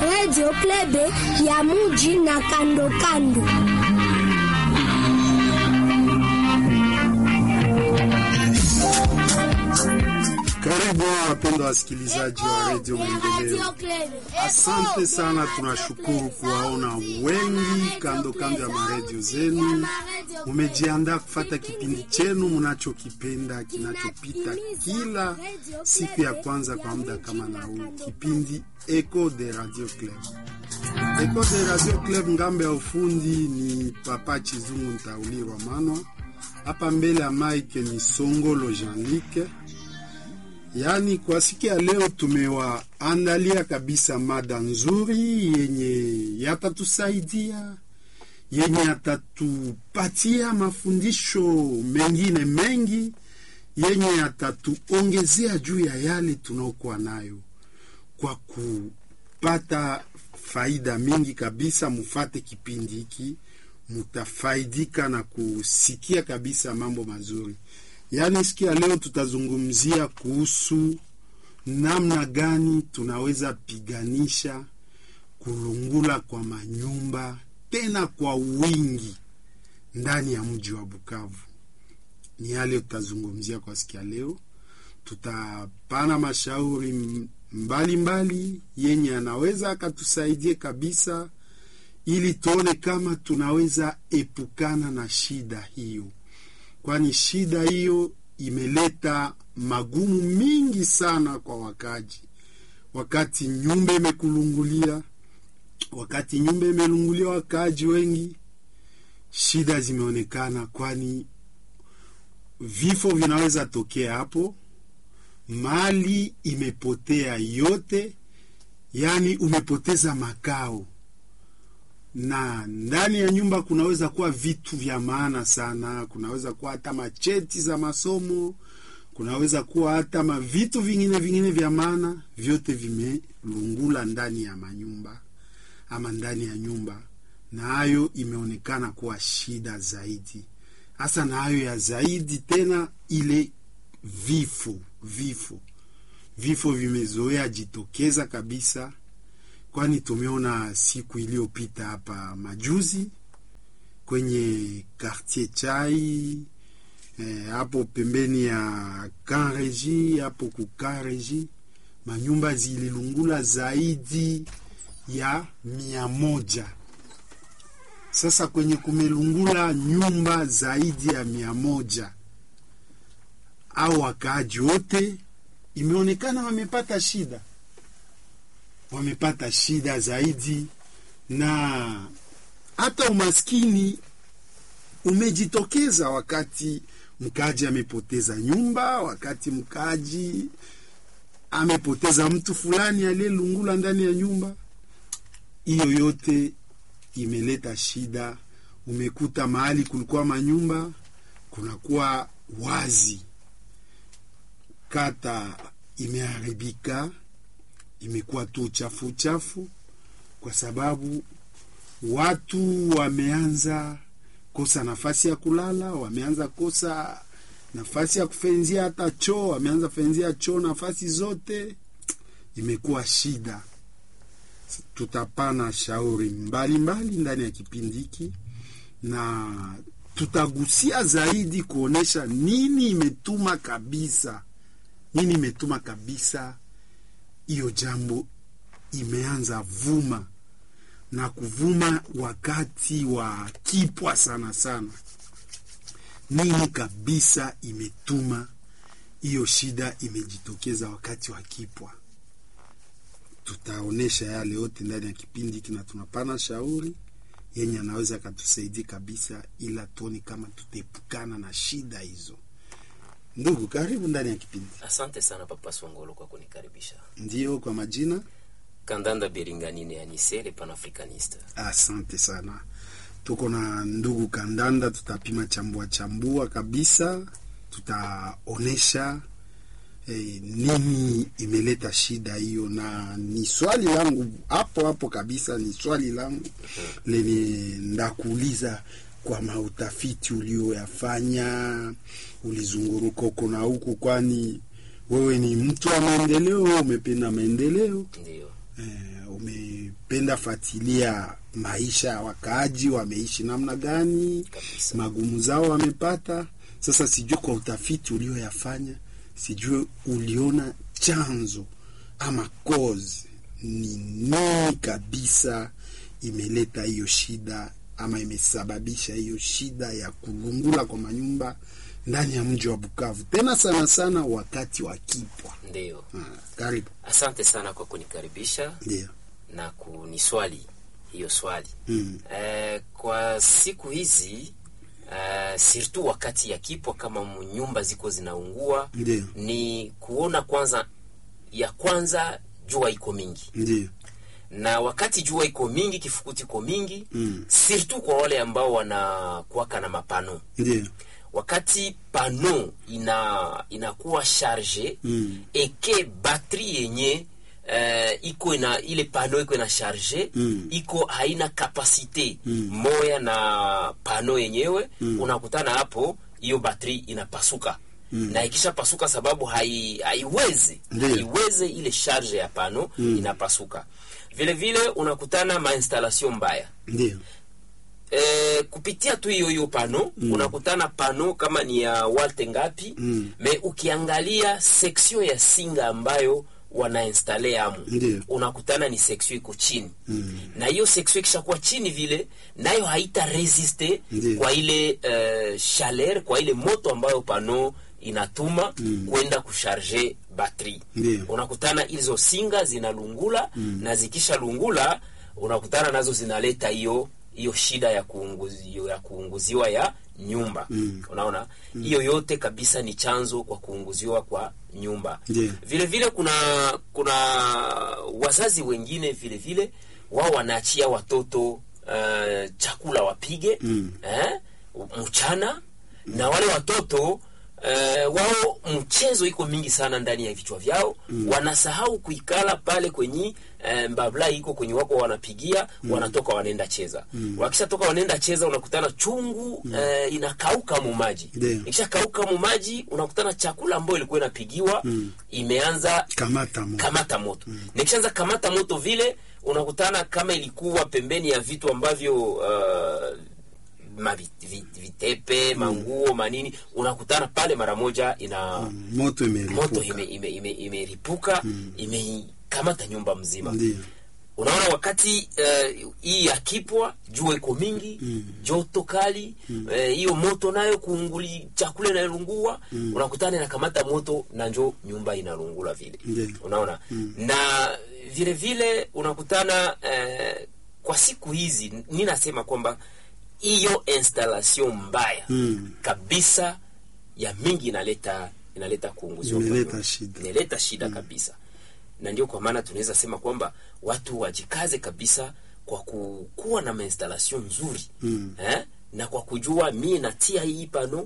Radio Plebe ya muji na kando kando. Karibu wapendwa wasikilizaji wa redio Maendeleo. Asante sana, tunashukuru kuwaona wengi kando kando ya maredio zenu. Mumejiandaa kufata kipindi chenu mnachokipenda kinachopita kila siku ya kwanza kwa muda kama na huu, kipindi Echo de Radio Club. Echo de Radio Club, ngambo ya ufundi ni Papa Chizungu Ntaulirwa Manwa, hapa mbele ya mike ni Songolo Jean-Luc. Yaani, kwa siku ya leo tumewaandalia kabisa mada nzuri yenye yatatusaidia, yenye yatatupatia mafundisho mengine mengi, yenye yatatuongezea juu ya yale tunaokuwa nayo, kwa kupata faida mingi kabisa. Mufate kipindi hiki, mutafaidika na kusikia kabisa mambo mazuri. Yaani siku ya leo tutazungumzia kuhusu namna gani tunaweza piganisha kulungula kwa manyumba tena kwa wingi ndani ya mji wa Bukavu. Ni yale tutazungumzia kwa siku ya leo. Tutapana mashauri mbalimbali mbali, yenye anaweza akatusaidie kabisa, ili tuone kama tunaweza epukana na shida hiyo kwani shida hiyo imeleta magumu mingi sana kwa wakaji. Wakati nyumba imekulungulia, wakati nyumba imelungulia wakaji wengi, shida zimeonekana, kwani vifo vinaweza tokea hapo, mali imepotea yote, yaani umepoteza makao na ndani ya nyumba kunaweza kuwa vitu vya maana sana. Kunaweza kuwa hata macheti za masomo, kunaweza kuwa hata mavitu vingine vingine vya maana, vyote vimelungula ndani ya manyumba ama ndani ya nyumba, na hayo imeonekana kuwa shida zaidi, hasa na hayo ya zaidi tena, ile vifo vifo vifo vimezoea jitokeza kabisa kwani tumeona siku iliyopita hapa majuzi kwenye quartier chai eh, hapo pembeni ya Kanreji hapo kukanreji manyumba zililungula zaidi ya mia moja. Sasa kwenye kumelungula nyumba zaidi ya mia moja, au wakaaji wote imeonekana wamepata shida wamepata shida zaidi, na hata umaskini umejitokeza wakati mkaji amepoteza nyumba, wakati mkaji amepoteza mtu fulani aliyelungula ndani ya nyumba. Hiyo yote imeleta shida. Umekuta mahali kulikuwa manyumba kunakuwa wazi, kata imeharibika imekuwa tu uchafu uchafu, kwa sababu watu wameanza kosa nafasi ya kulala, wameanza kosa nafasi ya kufenzia hata choo, wameanza fenzia choo nafasi zote, imekuwa shida. Tutapana shauri mbalimbali ndani ya kipindi hiki na tutagusia zaidi kuonesha nini imetuma kabisa, nini imetuma kabisa hiyo jambo imeanza vuma na kuvuma wakati wa kipwa sana sana. Nini kabisa imetuma hiyo shida imejitokeza wakati wa kipwa? Tutaonesha yale yote ndani ya kipindi hiki, na tunapana shauri yenye anaweza akatusaidia kabisa, ila tuone kama tutaepukana na shida hizo. Ndugu, karibu ndani ya kipindi. Asante sana Papa Songolo kwa kunikaribisha. Ndiyo, kwa majina Kandanda Beringanine Anise le Panafricaniste. Asante sana. Tuko na ndugu Kandanda, tutapima chambua chambua kabisa, tutaonesha eh, nini imeleta shida hiyo, na ni swali langu hapo hapo kabisa, ni swali langu lenye ndakuuliza kwa mautafiti ulioyafanya, ulizunguruka huko na huku, kwani wewe ni mtu wa maendeleo, umependa maendeleo Ndio. eh, ume penda fatilia maisha ya wakaaji, wameishi namna gani, Kabisa. magumu zao wamepata. Sasa sijui kwa utafiti ulioyafanya, sijui uliona chanzo ama cause ni nini kabisa imeleta hiyo shida ama imesababisha hiyo shida ya kulungula kwa manyumba ndani ya mji wa Bukavu, tena sana sana wakati wa kipwa. Ndio, Ah, karibu. asante sana kwa kunikaribisha Ndio. na kuniswali hiyo swali. Mm. Eh, kwa siku hizi eh, surtout wakati ya kipwa, kama nyumba ziko zinaungua, Ndio. ni kuona kwanza, ya kwanza jua iko mingi Ndio. na wakati jua iko mingi, kifukuti iko mingi Mm. surtout kwa wale ambao wanakuwaka na mapano Ndio. wakati pano ina inakuwa charge Mm. eke batri yenye uh, iko na ile pano iko na charge Mm. iko haina kapasite Mm. moya na pano yenyewe unakutana hapo hiyo batri inapasuka na ikisha pasuka sababu hai, haiwezi Ndiyo. haiweze ile charge ya pano inapasuka vile vile unakutana mainstallation mbaya Ndio. eh, kupitia tu hiyo hiyo pano mm. unakutana pano kama ni ya walte ngapi Mm. me ukiangalia section ya singa ambayo wanainstale amu Ndiyo. unakutana ni section iko chini Mm. na hiyo section ikishakuwa chini vile nayo haita resiste Ndiyo. kwa ile uh, chaleur kwa ile moto ambayo pano inatuma mm. kwenda kusharge batri Ndiyo. unakutana hizo singa zinalungula mm. na zikisha lungula unakutana nazo zinaleta hiyo hiyo shida ya kuunguzi, ya kuunguziwa ya nyumba Mm. unaona hiyo yote kabisa ni chanzo kwa kuunguziwa kwa nyumba Ndiyo. vile vile kuna kuna wazazi wengine vile vile wao wanaachia watoto uh, chakula wapige Mm. eh, mchana na wale watoto Uh, wao mchezo iko mingi sana ndani ya vichwa vyao mm. wanasahau kuikala pale kwenye uh, mbabla iko kwenye wako wanapigia mm. wanatoka wanaenda cheza mm. wakishatoka wanaenda cheza unakutana chungu mm. uh, inakauka mu maji Ndiyo. ikishakauka mu maji unakutana chakula ambayo ilikuwa inapigiwa mm. imeanza Kamata mo. kamata moto mm. nikishaanza kamata moto vile unakutana kama ilikuwa pembeni ya vitu ambavyo uh, mavi- vi- vitepe manguo manini unakutana pale mara moja ina Moto imeripuka. moto imeripuka ime, ime, imeripuka, imeikamata nyumba mzima Ndio. unaona wakati eh, hii ya kipwa jua iko mingi joto kali eh, hiyo moto nayo kuunguli chakula inalungua unakutana inakamata moto na njo nyumba inalungula vile Ndiyo. unaona na vile vile unakutana eh, kwa siku hizi ni nasema kwamba hiyo installation mbaya Mm. kabisa ya mingi inaleta inaleta kuunguziwa kwa Imeleta nyumba. shida. inaleta shida kabisa na ndio kwa maana tunaweza sema kwamba watu wajikaze kabisa kwa kukuwa na mainstallation nzuri Mm. eh? na kwa kujua mie natia hii pano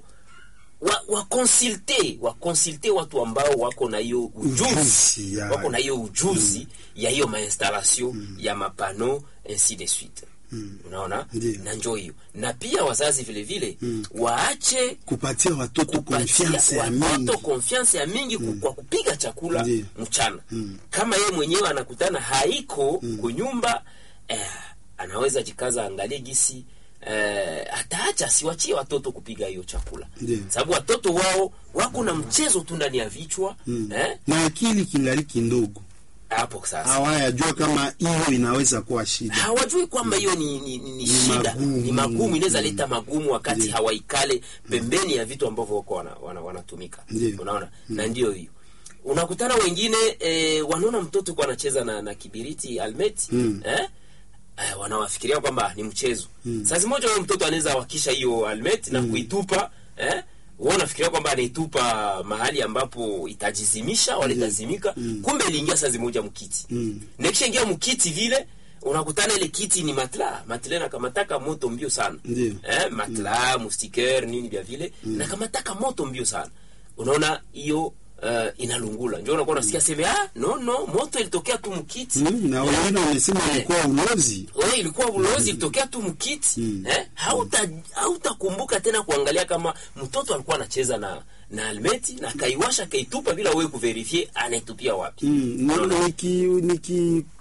wa wakonsulte wakonsulte watu ambao wako na hiyo ujuzi Ujuzi, ya. wako na hiyo ujuzi ya hiyo mainstallation ya mapano ainsi de suite unaona Ndiyo. na njo hiyo na pia wazazi vile vile waache Kupatia watoto kupatia confiance ya mingi. watoto confiance ya mingi ku- kwa kupiga chakula Ndiyo. mchana kama yeye mwenyewe anakutana haiko kunyumba eh, anaweza jikaza angalie gisi eh, ataacha siwachie watoto kupiga hiyo chakula Ndiyo. sababu watoto wao wako na mchezo tu ndani ya vichwa eh, Na akili kingali kindogo. hapo sasa Hawayajua kama hiyo inaweza kuwa shida. hawajui kwamba hiyo ni, ni, ni, ni shida magumu. ni magumu inaweza leta magumu wakati Ndiyo. hawaikale pembeni ya vitu ambavyo wako wana, wana, wanatumika Ndiyo. unaona na ndio hiyo unakutana wengine eh, wanaona mtoto kuwa anacheza na, na kibiriti almeti Mm. eh? Eh, wanawafikiria kwamba ni mchezo mm. saa zimoja huyo mtoto anaweza wakisha hiyo almeti na kuitupa eh? wewe unafikiria kwamba anaitupa mahali ambapo itajizimisha wala itazimika kumbe iliingia saa zimoja mkiti Mm. na ikishaingia mkiti vile unakutana ile kiti ni matla matla nakamataka moto mbio sana Ndiyo. eh, matla mustiker nini vya vile nakamataka moto mbio sana unaona hiyo uh, inalungula njo unakuwa unasikia seme ah, no no moto ilitokea tu mkiti Mm, na wengine wamesema ilikuwa ulozi. wewe ilikuwa ulozi ilitokea tu mkiti eh, hauta hautakumbuka tena kuangalia kama mtoto alikuwa anacheza na na almeti na kaiwasha kaitupa bila wewe kuverifie anaitupia wapi Mm, na- Unaona? niki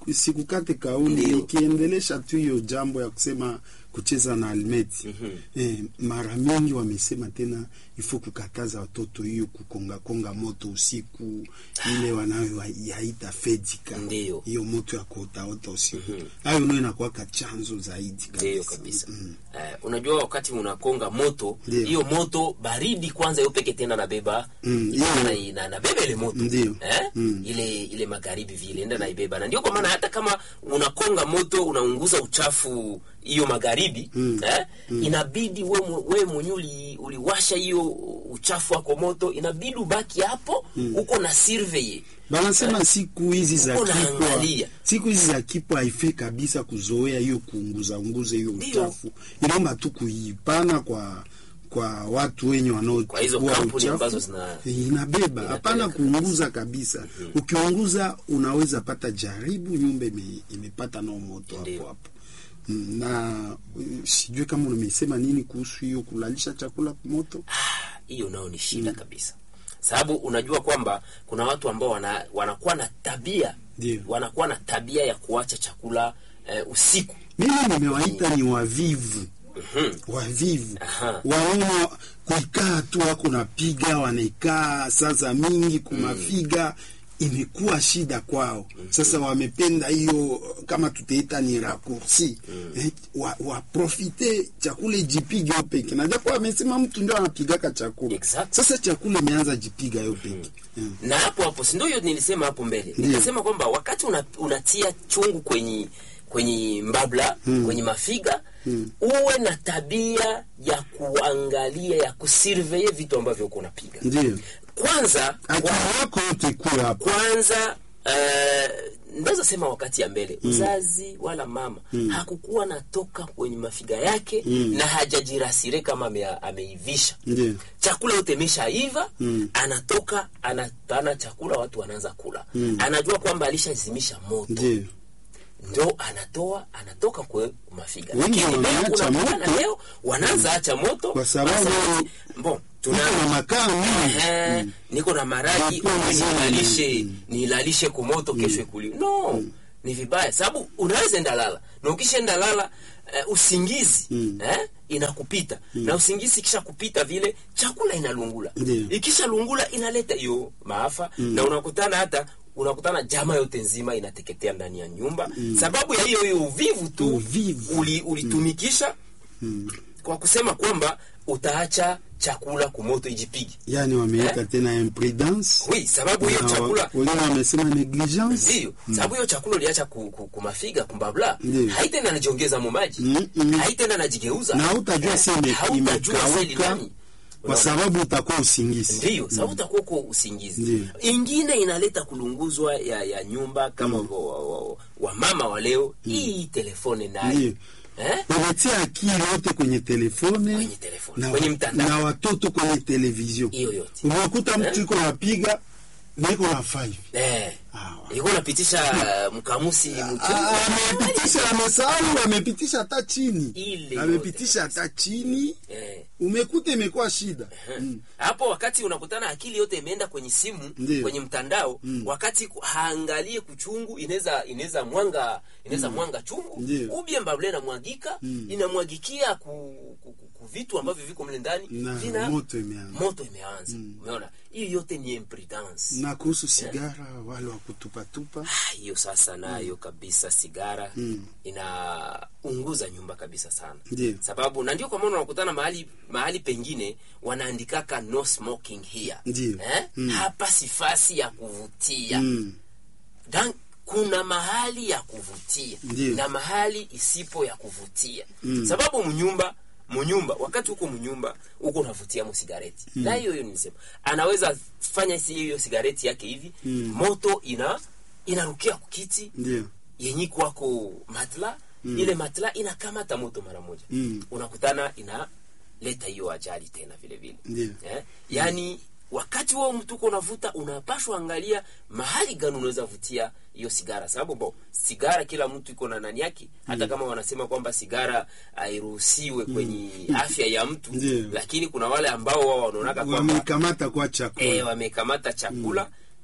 sikukate kauli Ndio. nikiendelesha tu hiyo jambo ya kusema kucheza na almeti eh, mara mingi wamesema tena ifo kukataza watoto hiyo kukonga konga moto usiku ile wanayoyaita fedika Ndio. hiyo moto ya kuotaota usiku hayo ndio inakuwaka chanzo zaidi Ndiyo kabisa. Eh, unajua wakati unakonga moto Ndiyo. hiyo moto baridi kwanza hiyo peke tena nabeba Mm, hiyo- na, na, nabeba ile moto Ndiyo. eh? Mm. ile ile magharibi vile enda naibeba na ndio kwa maana hata kama unakonga moto unaunguza uchafu hiyo magharibi eh? inabidi we, mu- we mwenyewe uli, uliwasha hiyo uchafu wako moto inabidi ubaki hapo uko na survey banasema siku hizi za Uko kipwa naangalia. siku hizi za kipwa haifai kabisa kuzoea hiyo kuunguza unguza hiyo Ndio. uchafu inaomba tu kuipana kwa kwa watu wenye Kwa hizo wanaochukua kampuni ambazo uchafu zina- inabeba hapana kuunguza kabisa ukiunguza unaweza pata jaribu nyumba ime, imepata nao moto hapo Ndio. hapo Mm, na uh, sijui kama umesema nini kuhusu hiyo kulalisha chakula moto hiyo nao ni shida kabisa sababu unajua kwamba kuna watu ambao wana, wanakuwa na tabia Ndio. wanakuwa na tabia ya kuacha chakula eh, usiku mimi nimewaita ni wavivu Mhm. wavivu Aha. waona kuikaa tu wako napiga wanaikaa sasa mingi kumafiga imekuwa shida kwao sasa wamependa hiyo kama tutaita ni raccourci eh, wa, waprofite chakula ijipige yo peke najua kwa wamesema mtu ndio anapigaka chakula Exact. sasa chakula imeanza jipiga yo peke mm. na hapo hapo si ndio hiyo nilisema hapo mbele Ndio. nikasema kwamba wakati una, unatia chungu kwenye kwenye mbabla kwenye mafiga uwe na tabia ya kuangalia ya kusurveye vitu ambavyo uko unapiga ndio kwanza akili yako yote ikuwe hapo kwanza uh, ndaweza sema wakati ya mbele mzazi wala mama hakukuwa natoka kwenye mafiga yake na hajajirasire kama ame, ameivisha ndio chakula yote imeshaiva anatoka anapana chakula watu wanaanza kula anajua kwamba alishazimisha moto ndio ndo anatoa anatoka kwe mafiga Wengi Lakini leo wameacha unakutana moto. leo wanaanza acha moto Kwa sababu- basi, bon tuna Iko na makaa mingi Ehe, niko na maragi Mapenzi. nilalishe nilalishe kumoto kesho ikuli no ni vibaya sababu unaweza enda lala na ukishaenda lala uh, usingizi eh, inakupita na usingizi ikisha kupita vile chakula inalungula Ndiyo. ikisha lungula inaleta hiyo maafa na unakutana hata unakutana jama yote nzima inateketea ndani ya nyumba sababu ya hiyo hiyo uvivu tu Uvivu. uli, ulitumikisha kwa kusema kwamba utaacha chakula kumoto ijipige yani wameweka Eh? tena imprudence wi sababu hiyo Na wa- chakula wengine wamesema negligence ndio sababu hiyo chakula uliacha ku, ku, kumafiga kumbabla Ndiyo. haitenda najiongeza mumaji Mm, mm. haitenda najigeuza na hautajua se ime- hautajua sasa ili imekauka nani. kwa sababu utakuwa usingizi ndiyo sababu utakuwa uko usingizi Ndiyo. ingine inaleta kulunguzwa ya, ya nyumba kama wa, wa, wa, wa mama wa leo hii telefone Ndiyo. nayo eh? umetia akili yote kwenye telefone Kwenye telefone, na, kwenye mtandao. na watoto kwenye television hiyo yote unakuta mtu Eh? iko napiga na iko na five eh. Ah, ilikuwa napitisha uh, mkamusi mchungu Ah, amepitisha amesahau amepitisha hata chini Ile amepitisha hata chini eh. umekuta imekuwa shida mm. hapo wakati unakutana akili yote imeenda kwenye simu Ndiyo. kwenye mtandao wakati ku- haangalie kuchungu inaweza inaweza mwanga inaweza mwanga chungu Ndiyo. ubie mbabule inamwagika inamwagikia ku, ku, ku, ku vitu ambavyo viko mle ndani Na vina moto imeanza. moto imeanza umeona hiyo yote ni imprudence na kuhusu sigara wale wa kutupatupa Ah, hiyo sasa nayo kabisa sigara inaunguza nyumba kabisa sana Ndiyo. sababu na ndio kwa maana unakutana mahali mahali pengine wanaandikaka no smoking here Ndiyo. eh? hapa sifasi ya kuvutia mm. Dan, kuna mahali ya kuvutia Ndiyo. na mahali isipo ya kuvutia sababu mnyumba mnyumba wakati huko mnyumba huko unavutia mu sigareti na hiyo hiyo nisema anaweza fanya si hiyo sigareti yake hivi moto ina inarukia kukiti ndio yenye kwako matla ile matla inakamata moto mara moja Mm. unakutana inaleta hiyo ajali tena vile vile Ndiyo. eh? yaani wakati huo mtu uko unavuta unapashwa angalia mahali gani unaweza vutia hiyo sigara sababu bo sigara kila mtu iko na nani yake hata kama wanasema kwamba sigara hairuhusiwe kwenye afya ya mtu Ndiyo. lakini kuna wale ambao wao wanaonaka kwamba wamekamata kwa chakula eh, wamekamata chakula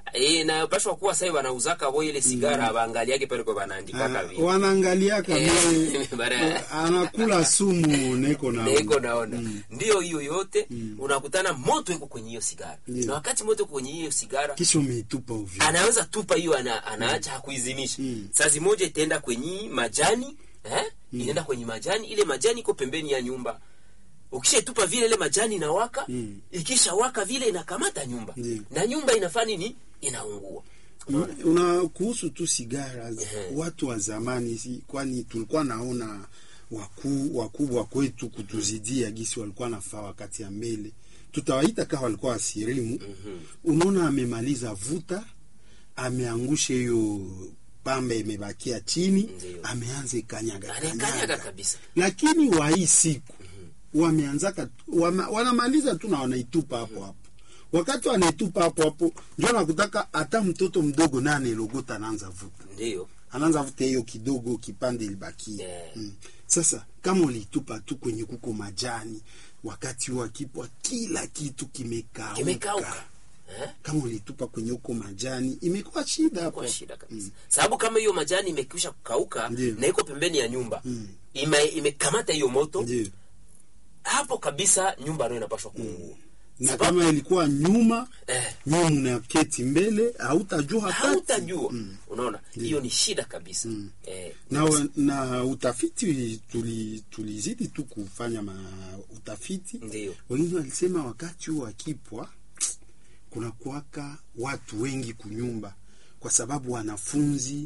Eh, inayopashwa kuwa sasa wanauzaka bo ile sigara baangaliake pale kwa banaandikaka Ah, vile wanaangaliaka Eh, vile bara- anakula sumu neko na Niko naona ndio hiyo yote unakutana moto iko kwenye hiyo sigara Ndio. na wakati moto iko kwenye hiyo sigara kisha umeitupa ovyo. anaweza tupa hiyo ana, anaacha hakuizimisha Mm. sazi moja itaenda kwenye majani eh? inaenda kwenye majani ile majani iko pembeni ya nyumba ukishaitupa vile ile majani inawaka Mm. ikisha waka vile inakamata nyumba Ndio. na nyumba inafanya nini inaungua Unaona? una kuhusu tu sigara Ehe. watu wa zamani si, kwani tulikuwa naona wakuu wakubwa kwetu kutuzidia gisi walikuwa nafaa wakati ya mbele tutawaita kawa walikuwa wasirimu unaona amemaliza vuta ameangusha hiyo pambe imebakia chini Ndio. ameanza ikanyaga anakanyaga kanyaga kabisa lakini wa hii siku wameanzaka wama, wanamaliza tu na wanaitupa hapo hapo wakati wanaitupa hapo hapo ndio nakutaka hata mtoto mdogo naye anelogota anaanza vuta ndio anaanza vuta hiyo kidogo kipande ilibakia Yeah. mm. sasa kama ulitupa tu kwenye kuko majani wakati wa kipwa kila kitu kimekauka kimekauka eh? kama ulitupa kwenye huko majani imekuwa shida hapo kwa shida kabisa sababu kama hiyo majani imekwisha kukauka Ndio. na iko pembeni ya nyumba ime, imekamata hiyo moto ndio hapo kabisa nyumba nayo inapashwa kuungua na Sababu- kama ilikuwa nyuma eh, nyuma unaketi mbele hautajua hata hautajua unaona hiyo ni shida kabisa eh, na, na utafiti tuli- tulizidi tu kufanya ma utafiti Ndio. wengine walisema wakati huu akipwa kuna kuwaka watu wengi kunyumba kwa sababu wanafunzi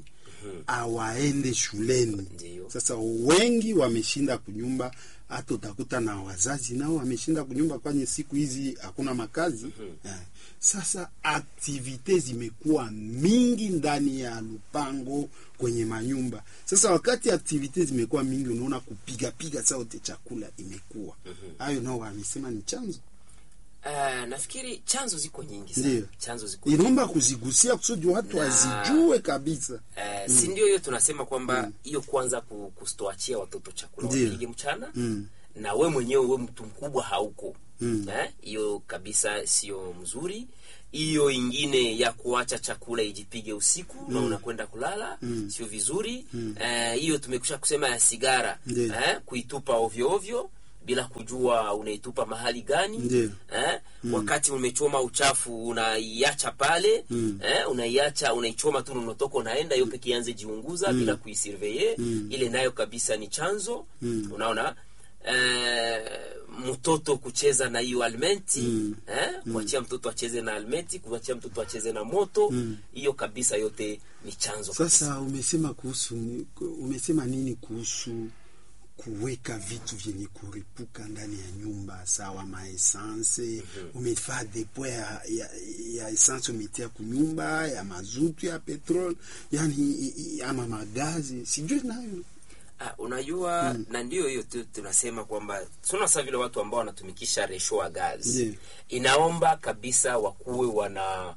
awaende shuleni Ndio. sasa wengi wameshinda kunyumba hata utakuta na wazazi nao wameshinda kunyumba kwanye siku hizi hakuna makazi eh. sasa aktivite zimekuwa mingi ndani ya lupango kwenye manyumba sasa wakati aktivite zimekuwa mingi unaona kupigapiga sauti chakula imekuwa hayo nao wamesema ni chanzo eh, nafikiri chanzo ziko nyingi sana Ndio. chanzo ziko nyingi inaomba kuzigusia kusudi watu Na- wazijue kabisa Eh, si ndio hiyo tunasema kwamba hiyo kwanza ku- kustoachia watoto chakula Ndio. wapige mchana Mm. na we mwenyewe we mtu mkubwa hauko Mm. Eh, hiyo kabisa sio mzuri hiyo ingine ya kuacha chakula ijipige usiku na unakwenda kulala sio vizuri Eh, hiyo tumekusha kusema ya sigara Ndio. eh, kuitupa ovyo ovyo bila kujua unaitupa mahali gani Ndio. eh, wakati umechoma uchafu unaiacha pale eh, unaiacha unaichoma tu unatoka unaenda hiyo peke ianze jiunguza bila kuisurveye ile nayo kabisa ni chanzo unaona eh, mtoto kucheza na hiyo almenti eh, kuachia mtoto acheze na almenti kuachia mtoto acheze na moto hiyo kabisa yote ni chanzo kabisa. sasa umesema kuhusu umesema nini kuhusu kuweka vitu vyenye kuripuka ndani ya nyumba sawa maesanse umefaa depo ya, ya, ya esanse umetia kunyumba ya mazutu ya petrol yani i- i- ama magazi sijui nayo Ah, unajua na ndio hiyo tu tunasema kwamba suna saa vile watu ambao wanatumikisha resho wa gazi Ndiyo. inaomba kabisa wakuwe wana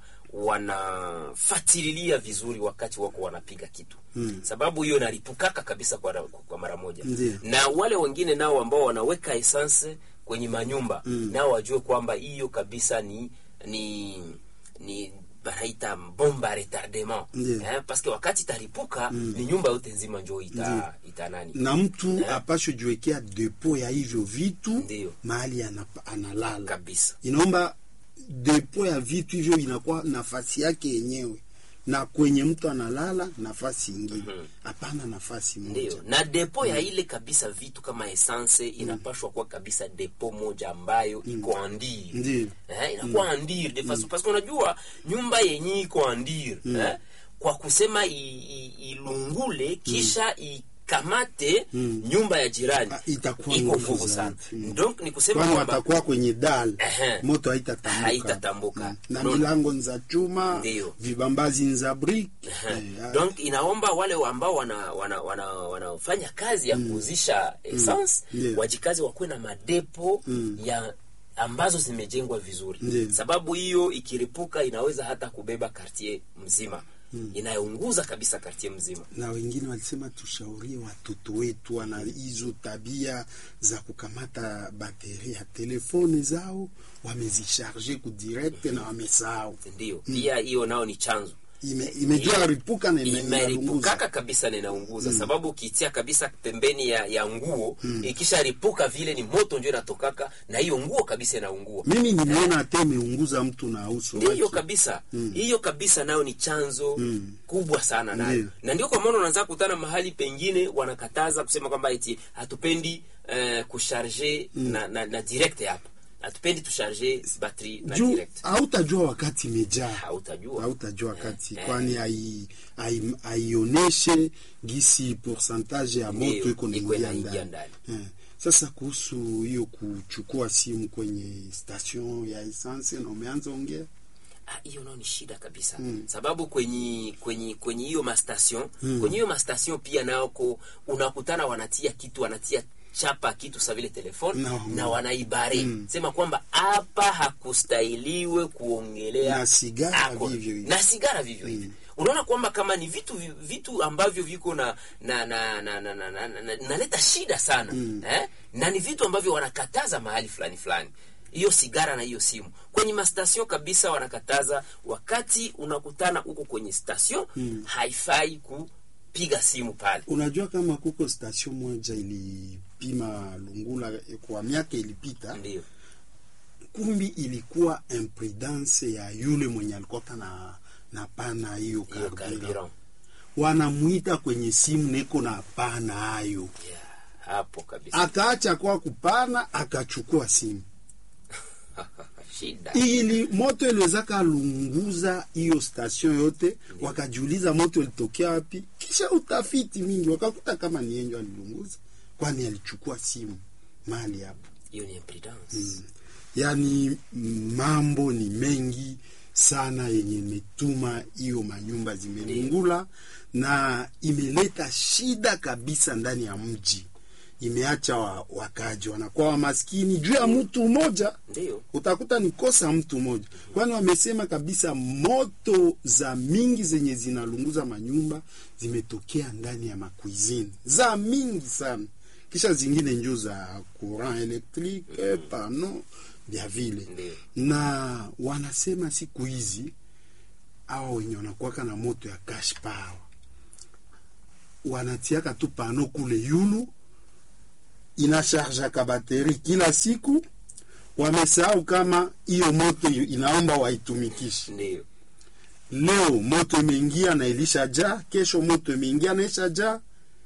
wanafatililia vizuri wakati wako wanapiga kitu mm. sababu hiyo inaripukaka kabisa kwa, kwa mara moja Ndiyo. na wale wengine nao ambao wanaweka esanse kwenye manyumba mm. nao wajue kwamba hiyo kabisa ni ni ni banaita bomba retardement Ndiyo. eh, paske wakati itaripuka ni nyumba yote nzima njo ita, ita nani na mtu apasho jiwekea depo ya hivyo vitu Ndiyo. mahali anapa- analala kabisa inaomba depo ya vitu hivyo inakuwa nafasi yake yenyewe na kwenye mtu analala nafasi ingine hapana nafasi moja ndio na depo ya ile kabisa vitu kama essence inapashwa kuwa kabisa depo moja ambayo iko andiri Ndiyo. eh, inakuwa andiri de façon parce que unajua nyumba yenye iko andiri eh, kwa kusema i, i, ilungule kisha ikamate nyumba ya jirani Ah, itakuwa iko nguvu nguvu sana zaidi. Mm. donc ni kusema kwani kwamba watakuwa kwenye dal Ehe. moto haitatambuka Haitatambuka. Mm. na Unaona? milango ni za chuma Ndiyo. vibambazi ni za brick Eh, Eh, donc inaomba wale ambao wanafanya wana, wana, wanafanya kazi ya kuuzisha essence Ndiyo. wajikazi wakuwe na madepo ya ambazo zimejengwa vizuri Ndiyo. sababu hiyo ikiripuka inaweza hata kubeba kartier mzima inayounguza kabisa kartie mzima na wengine walisema tushaurie watoto wetu wana hizo tabia za kukamata bateri ya telefoni zao wamezisharge kudirect na wamesahau ndio pia hiyo nao ni chanzo ime, imejua ripuka na ime- inalunguza. imeripukaka kabisa na inaunguza sababu ukitia kabisa pembeni ya, ya nguo ikisharipuka vile ni moto ndio inatokaka na hiyo nguo kabisa inaungua mimi nimeona hata imeunguza mtu na uso ndiyo wake. kabisa hiyo kabisa nayo ni chanzo kubwa sana nayo Ndiyo. na ndio kwa maana unaanza kutana mahali pengine wanakataza kusema kwamba eti hatupendi eh, kusharge na, na, na direct hapa hatupendi tusharge battery na juu direct hautajua wakati imejaa hautajua hautajua wakati Eh, kwani hai- hai- haioneshe gisi pourcentage ya Ndiyo, moto iko iko naingia inaingia ndani ndani. Eh, sasa kuhusu hiyo kuchukua simu kwenye station ya essence na umeanza ongea Ah, hiyo nao ni shida kabisa sababu kwenye kwenye kwenye hiyo mastation kwenye hiyo mastation pia nako unakutana wanatia kitu wanatia chapa kitu sa vile telefone No. na wanaibare sema kwamba hapa hakustahiliwe kuongelea Na sigara ako- vivyo hivyo. na sigara vivyo hivyo unaona kwamba kama ni vitu vi- vitu ambavyo viko na na na na na na, na, na, naleta shida sana eh? na ni vitu ambavyo wanakataza mahali fulani fulani hiyo sigara na hiyo simu kwenye mastation kabisa wanakataza wakati unakutana huko kwenye station haifai kupiga simu pale unajua kama kuko station moja ilipima lungula kwa miaka ilipita ndio kumbi ilikuwa imprudence ya yule mwenye alikuwa na na pana hiyo hiyo carburant carburant wanamwita kwenye simu neko na pana hayo yeah, hapo kabisa akaacha kwa kupana akachukua simu shida ili moto iliwezaka lunguza hiyo station yote wakajiuliza moto ilitokea wapi kisha utafiti mingi wakakuta kama ni yenjo alilunguza kwani alichukua simu mali hapo hiyo ni imprudence yaani mambo ni mengi sana yenye imetuma hiyo manyumba zimelungula na imeleta shida kabisa ndani ya mji imeacha wa, wakaji wanakuwa wamaskini juu ya mtu mmoja ndio utakuta ni kosa mtu mmoja kwani wamesema kabisa moto za mingi zenye zinalunguza manyumba zimetokea ndani ya makuizini za mingi sana kisha zingine njo za courant electrique pano vya vile Ndiyo. na wanasema siku hizi awa wenye wanakuwaka na moto ya cash power wanatiaka tu pano kule yulu inasharjaka bateri kila siku wamesahau kama hiyo moto inaomba waitumikishe ndio leo moto imeingia na ilishajaa kesho moto imeingia na ishajaa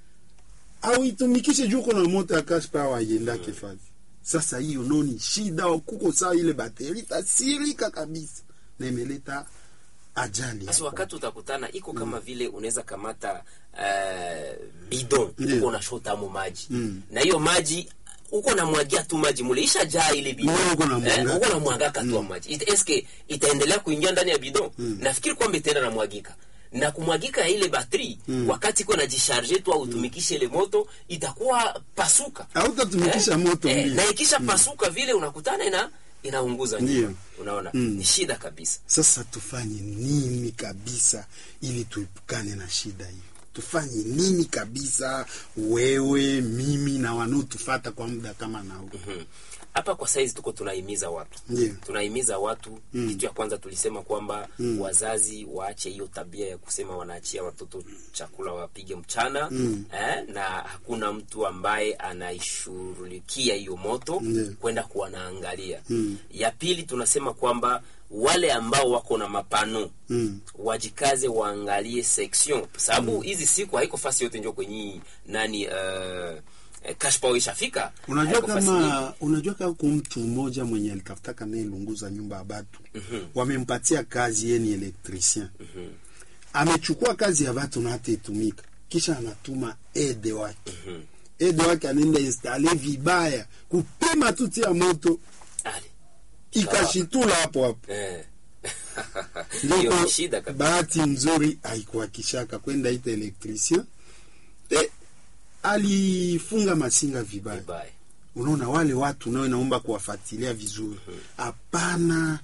au itumikishe juu kuna moto ya cash power aiendake fazi sasa hiyo noni shida kuko saa ile bateri tasirika kabisa na imeleta ajali basi hapo. wakati utakutana iko kama vile unaweza kamata uh, bidon Ndiyo. uko unashota mo maji Mm. na hiyo maji uko namwagia tu maji mule ishajaa ile bidon Wewe uko unamwagaka. Eh, uko namwagaka tu maji It, eske itaendelea kuingia ndani ya bidon nafikiri kwamba itaenda namwagika na kumwagika ya ile batri wakati iko najisharge tu au utumikishe ile moto itakuwa pasuka hautatumikisha moto eh, mbili na ikisha pasuka vile unakutana ina inaunguza Ndiyo. nyumba unaona ni shida kabisa sasa tufanye nini kabisa ili tuepukane na shida hiyo tufanye nini kabisa wewe mimi na wanaotufata kwa muda kama nao Mhm. hapa kwa saizi tuko tunahimiza watu Ndiyo. tunahimiza watu kitu ya kwanza tulisema kwamba wazazi waache hiyo tabia ya kusema wanaachia watoto chakula wapige mchana eh, na hakuna mtu ambaye anaishughulikia hiyo moto Ndiyo. kwenda kuwa naangalia ya pili tunasema kwamba wale ambao wako na mapano Mm. wajikaze waangalie section sababu hizi siku haiko fasi yote njo kwenye nani uh, eh, cash power ishafika unajua Haiko fasi nyingi. kama unajua kama ku mtu mmoja mwenye alitafutaka naye lunguza nyumba ya batu wamempatia kazi yeye ni elektricien amechukua kazi ya batu na hata itumika kisha anatuma ede wake ede wake anaenda installe vibaya kupima tuti ya moto Ali. ikashitula hapo hapo Eh. Ndio hiyo kwa ni shida kabisa bahati nzuri haikuhakishaka kwenda ita elektricien e, alifunga masinga vibaya vibaya unaona wale watu nao inaomba kuwafuatilia vizuri hapana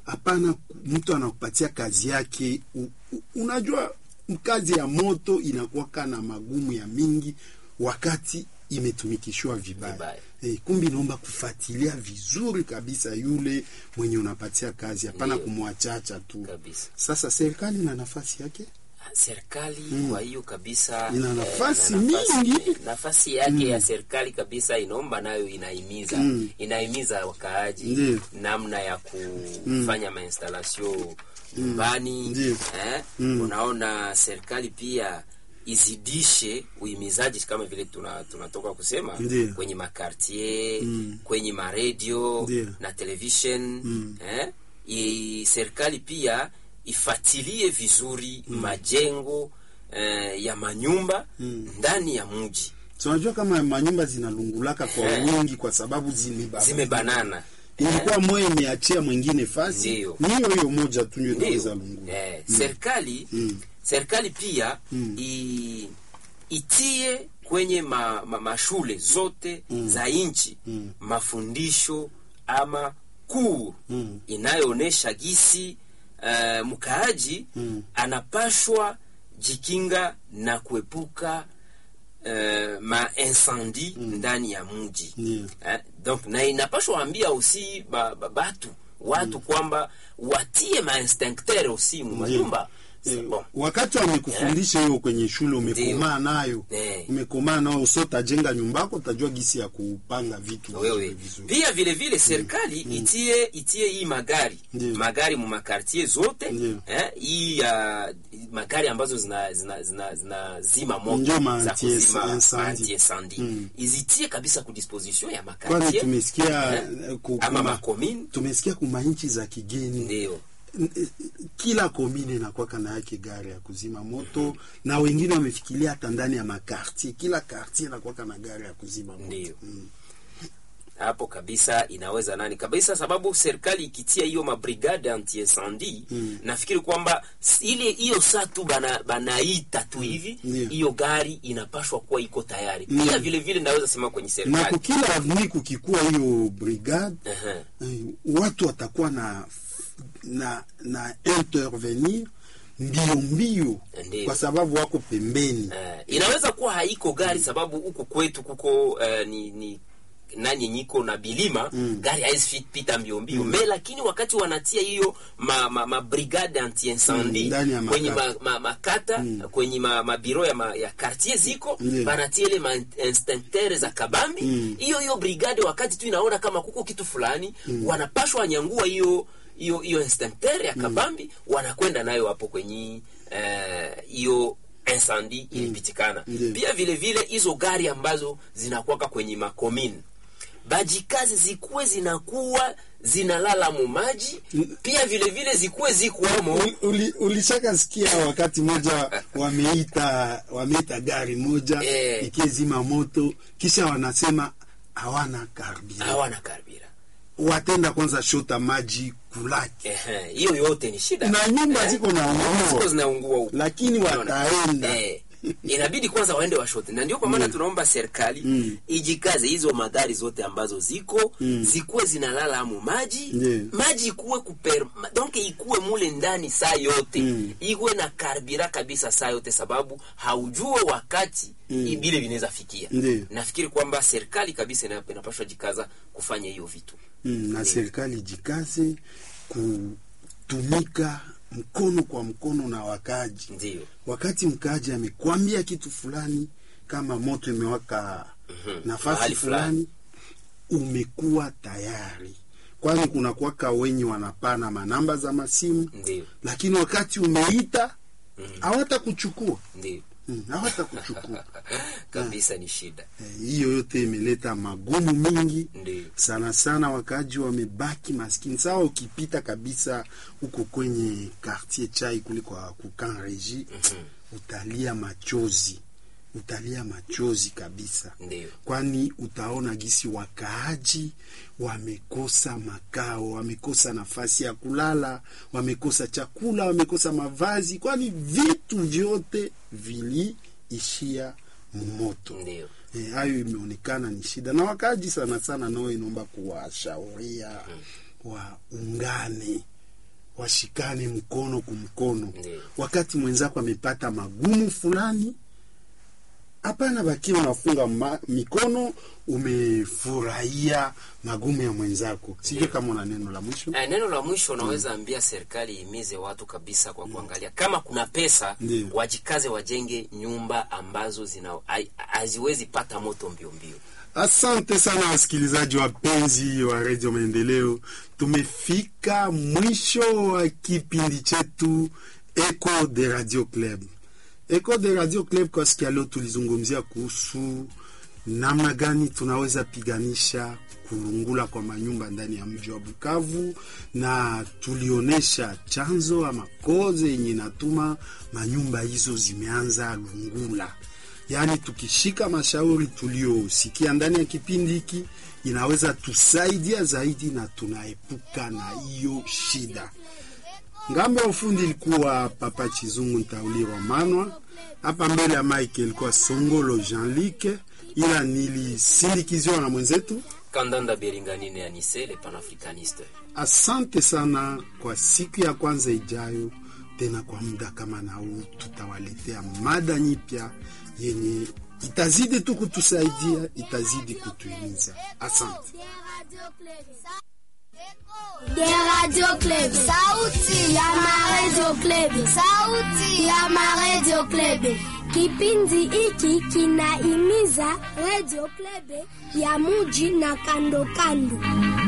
hapana mtu anakupatia kazi yake u, u, unajua kazi ya moto inakuwaka na magumu ya mingi wakati imetumikishwa vibaya Vibaya. Eh, kumbi naomba kufuatilia vizuri kabisa yule mwenye unapatia kazi hapana Ndiyo. kumwachacha tu kabisa sasa serikali na nafasi yake serikali kwa hiyo kabisa Ina eh, nafasi ina mingi. nafasi yake ya serikali kabisa inaomba nayo inahimiza Mm. inahimiza wakaaji Ndiyo. namna ya kufanya mainstalasio nyumbani Ndiyo. eh? Mm. unaona serikali pia izidishe uhimizaji kama vile tuna- tunatoka kusema Ndiyo. kwenye makartier Mm. kwenye maredio Ndiyo. na television Mm. eh? I, serikali pia ifatilie vizuri majengo eh, ya manyumba Mm. ndani ya mji tunajua kama manyumba zinalungulaka kwa Eh. wingi kwa sababu zimeba- zimebanana ilikuwa moya imeachia mwingine fasi Ndiyo. ni hiyo hiyo moja tu ndio Ndiyo. inaweza lungula eh, serikali Mm. serikali pia Mm. i, itie kwenye ma, ma, mashule zote za nchi Mm. mafundisho ama kuu Mm. inayoonyesha gisi uh, mkaaji Mm. anapashwa jikinga na kuepuka uh, maincendie ndani ya mji Ndiyo. eh, donc na inapashwa ambia aussi ba, ba, batu watu kwamba watie mainstincteur aussi mu manyumba Eh, C'est bon. wakati wamekufundisha hiyo kwenye shule umekomaa nayo Eh. umekomaa nayo so tajenga nyumbako utajua gisi ya kupanga vitu wewe vizuri vizuri. pia vile vile serikali itie itie hii magari Ndiyo. magari mu makartier zote Ndiyo. eh, hii uh, magari ambazo zina zina zina, zina zima Ndio moto ma za anti- kuzima incendie. anti-incendie. Mm. izitie kabisa ku disposition ya kwani makartier tumesikia eh, eh, ku- ama kuma- makomine tumesikia kuma nchi za kigeni ndio N- eh, kila komine inakwaka na yake gari ya kuzima moto na wengine wamefikiria hata ndani ya makartier kila kartier inakwaka na gari ya kuzima moto Ndiyo. Mm. hapo kabisa inaweza nani kabisa sababu serikali ikitia hiyo mabrigade anti incendie Mm. nafikiri kwamba s- ile hiyo saa tu bana, banaita tu hivi Ndiyo. hiyo gari inapashwa kuwa iko tayari Mm. pia vile vile naweza sema kwenye na serikali kukila avni kukikuwa hiyo brigade Aha. eh, watu watakuwa na na na intervenir mbio mbio Ndiyo. kwa sababu wako pembeni Eh, inaweza kuwa haiko gari sababu huku kwetu kuko eh, ni, ni nanye nyiko na bilima Mm. gari haizi fit- pita mbio mbio me lakini wakati wanatia hiyo ma, ma, ma brigade anti incendie Mm, ndani ya kwenye makata. ma, ma, makata kwenye ma, mabiro ya, ma, ya quartier ziko Ndiyo. banatia ile ma instincteur za kabambi Mm. hiyo hiyo brigade wakati tu inaona kama kuko kitu fulani wanapashwa wanyangua hiyo hiyo hiyo instincteur ya kabambi wanakwenda nayo hapo kwenye eh, hiyo incendie ilipitikana Ndiyo. pia vile vile hizo gari ambazo zinakuwaka kwenye makomini bajikazi zikuwe zinakuwa zinalala mu maji pia vile vile zikuwe zikuwamo Uli- uli- ulishaka sikia wakati moja wameita wameita gari moja Eh. ikizima moto kisha wanasema hawana karbira hawana karbira watenda kwanza shota maji kulaki Ehe, hiyo yote ni shida na nyumba Eh, ziko na ziko ungua zinaungua huko lakini Unaona? wataenda Eh, inabidi kwanza waende washote na ndio kwa maana tunaomba serikali Mm. ijikaze hizo magari zote ambazo ziko Mm. zikuwe zinalala amu maji Ndiyo. maji ikuwe kuper ma- donc ikuwe mule ndani saa yote Mm. ikuwe na karbira kabisa saa yote sababu haujue wakati Mm. ibile vinaweza fikia Ndiyo. nafikiri kwamba serikali kabisa ina- inapaswa jikaza kufanya hiyo vitu mm, na serikali jikaze kutumika mkono kwa mkono na wakaji ndio wakati mkaaji amekwambia kitu fulani kama moto imewaka Mhm. nafasi Mahali fulani umekuwa tayari kwani kuna kwaka wenye wanapana manamba za masimu ndio lakini wakati umeita Mhm. hawata kuchukua ndio Mm, hawata kuchukua kabisa ni shida Eh, hiyo yote imeleta magumu mingi ndio sana sana wakaaji wamebaki maskini sawa ukipita kabisa huko kwenye quartier chai kuliko kukan regi Mhm. utalia machozi utalia machozi kabisa ndio kwani utaona gisi wakaaji wamekosa makao wamekosa nafasi ya kulala wamekosa chakula wamekosa mavazi kwani vitu vyote viliishia moto ndio Eh, hayo imeonekana ni shida na wakaaji sana sana nao inaomba kuwashauria waungane washikane mkono kumkono. Ndiyo. Wakati mwenzako amepata magumu fulani, hapana bakiwa unafunga ma, mikono, umefurahia magumu ya mwenzako. Sijui kama una neno la mwisho. Eh, neno la mwisho unaweza ambia serikali ihimize watu kabisa kwa kuangalia kama kuna pesa Ndiyo. wajikaze, wajenge nyumba ambazo zina hai- haziwezi pata moto mbio mbio. Asante sana wasikilizaji wapenzi wa redio Maendeleo, tumefika mwisho wa kipindi chetu Echo de Radio Club. Echo de Radio Club kwa siku ya leo tulizungumzia kuhusu namna gani tunaweza piganisha kulungula kwa manyumba ndani ya mji wa Bukavu, na tulionyesha chanzo ama koze yenye inatuma manyumba hizo zimeanza lungula. Yaani, tukishika mashauri tuliyosikia ndani ya kipindi hiki inaweza tusaidia zaidi na tunaepuka na hiyo shida. Ngambo ya ufundi ilikuwa Papa Chizungu Ntaulirwa Manwa, hapa mbele ya Mike ilikuwa Songolo Jean-Luc, ila nilisindikiziwa na mwenzetu. Kandanda Beringanine Anise le panafricaniste. Asante sana kwa siku ya kwanza ijayo, tena kwa muda kama na huu tutawaletea mada nyipya yenye itazidi tu kutusaidia, itazidi kutuhimiza. Asante. De Radio Club. Sauti ya Ma Radio Club. Sauti ya Ma Radio Club. Kipindi hiki kinaimiza Radio Club ya muji na kando kando.